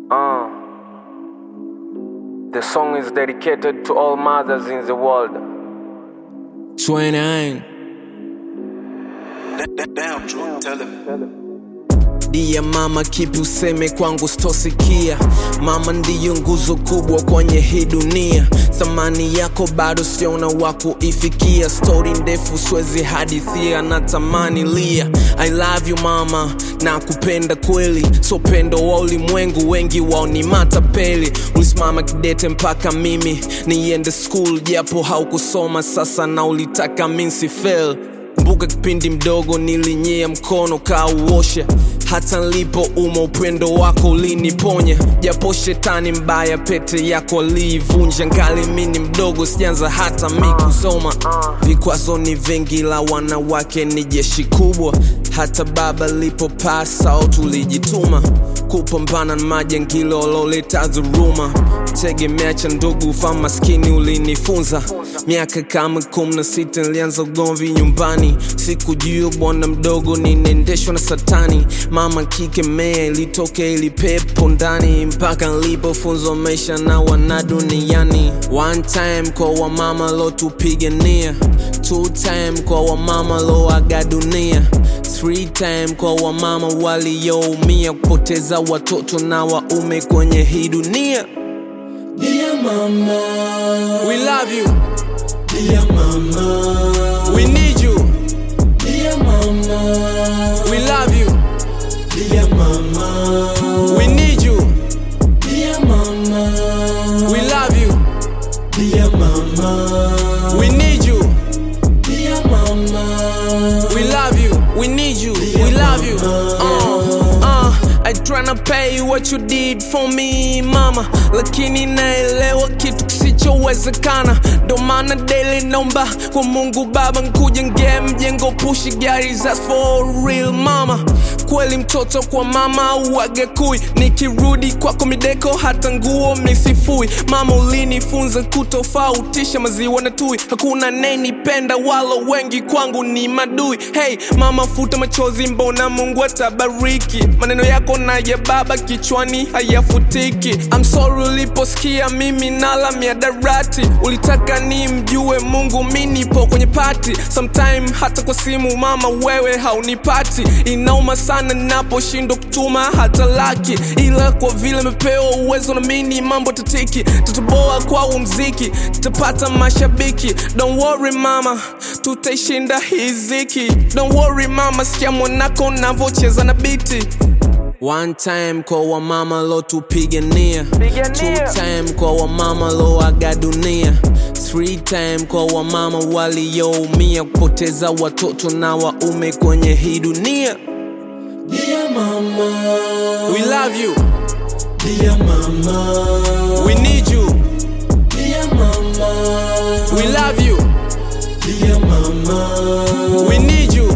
Uh, the song is dedicated to all mothers in the world. 29 Damn, Drew, tell him. Dia mama, kipi useme kwangu stosikia? Mama ndiyo nguzo kubwa kwenye hii dunia, thamani yako bado siona wa kuifikia. Stori ndefu siwezi hadithia, natamani lia. I love you mama, na kupenda kweli, so pendo wa ulimwengu, wengi wao ni matapeli. Ulisimama kidete mpaka mimi niende school, japo haukusoma sasa na ulitaka minsi fail kumbuka kipindi mdogo nilinyea mkono kauoshe hata nilipo uma upendo wako uliniponya japo shetani mbaya pete yako aliivunja ngali mini mdogo sijanza hata mi kusoma vikwazo ni vingi la wanawake ni jeshi kubwa hata baba lipo pasa au tulijituma kupambana na majangilo waloleta dhuruma tegemea cha ndugu fa maskini ulinifunza miaka kama kumi na sita nilianza ugomvi nyumbani sikujua bwana mdogo ninaendeshwa na satani mama kikemea ilitoke ili pepo ndani mpaka nilipofunzwa maisha na wana duniani one time kwa wamama lotupigania two time kwa wamama loaga dunia three time kwa wamama walioumia kupoteza watoto na waume kwenye hii dunia Dear mama, We love you. dear mama, We need you. dear mama, We love you. dear mama, We need you. dear mama, We love you. dear mama, We need you. dear mama, We love you. We need you. We love you. Uh, uh, I tryna pay what you did for me mama, lakini naelewa kitu kisichowezekana, ndo maana daily naomba kwa Mungu Baba nkujengee mjengo pushi gari za for real mama. Kweli mtoto kwa mama uage kui, nikirudi kwako mideko hata nguo mnisifui. Mama ulinifunza kutofautisha maziwa na tui, hakuna nenipenda walo wengi kwangu ni madui. Hey mama, futa machozi, mbona Mungu atabariki. Maneno yako na ya baba kichwani hayafutiki. I'm sorry uliposikia mimi nala miadarati, ulitaka ni mjue Mungu, mi nipo kwenye pati. Sometime hata kwa simu mama, wewe haunipati. Inauma sana naposhindwa kutuma hata laki, ila kwa vile mepewa uwezo na mini mambo tatiki, tutaboa kwa huu mziki, tutapata mashabiki. Don't worry mama, tutaishinda hii ziki. Don't worry mama, sikia mwanako navocheza na biti One time kwa wamama lotupigania Two time kwa wamama loaga dunia Three time kwa wamama walioumia kupoteza watoto na waume kwenye hii dunia dear mama, We love you, dear mama, we need you, dear mama, we love you, dear mama, we need you,